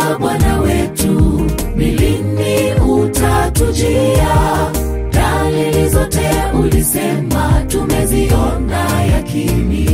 Bwana wetu, ni lini utatujia? Dalili zote ulisema tumeziona yakini.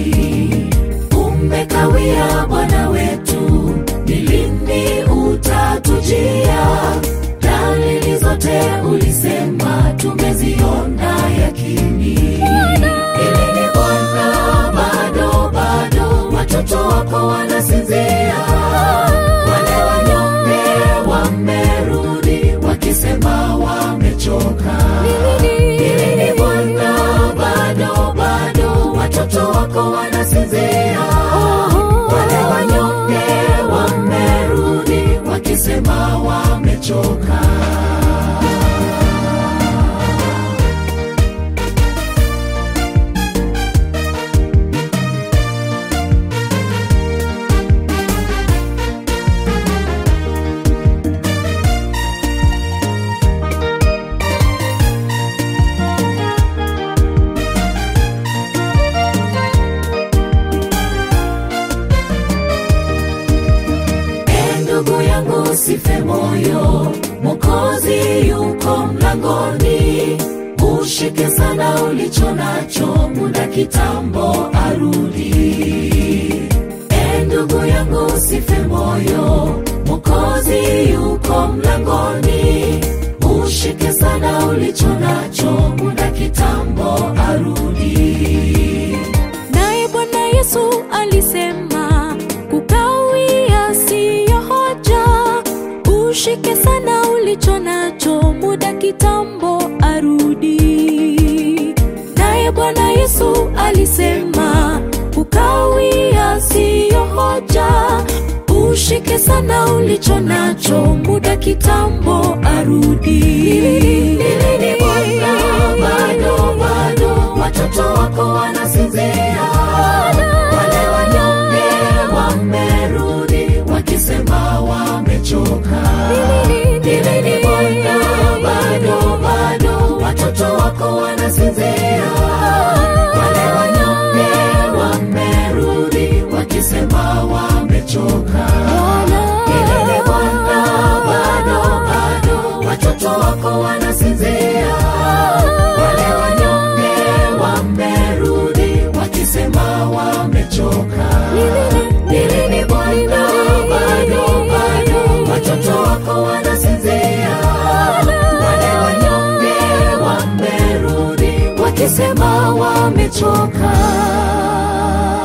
Umekawia Bwana wetu, ni lini utatujia? Dalili zote ulisema tumeziona yakini. Eleni Bwana, bado bado watoto wako wanasinzia, wale wanyonge wamerudi wakisema wamechoka. Eleni Bwana, bado bado watoto wako wanasinzia, wale wanyonge wamerudi wakisema wamechoka. E ndugu yangu, sife moyo, Mwokozi yuko mlangoni. Ushike sana ulicho nacho, muda kitambo arudi. E ndugu yangu, sife moyo, Mwokozi yuko mlangoni. Ushike sana ulicho nacho, muda kitambo arudi. Naye Bwana Yesu alisema kukawia siyo hoja, ushike sana ulicho nacho, muda kitambo arudi. Naye Bwana Yesu alisema kukawia siyo hoja, ushike sana ulicho nacho, muda kitambo arudi. Lini Bwana, bado bado watoto wako wanasinzia, wale wanyonge wamerudi wakisema wamechoka. Lini Bwana, bado bado watoto wako wanasinzia, wale wanyonge wamerudi wakisema wamechoka. Lini Bwana, bado bado watoto wako wanasinzia, wale wanyonge wamerudi wakisema wamechoka. Lini Bwana, bado bado watoto wako wanasinzia, wale wanyonge wamerudi wakisema wamechoka.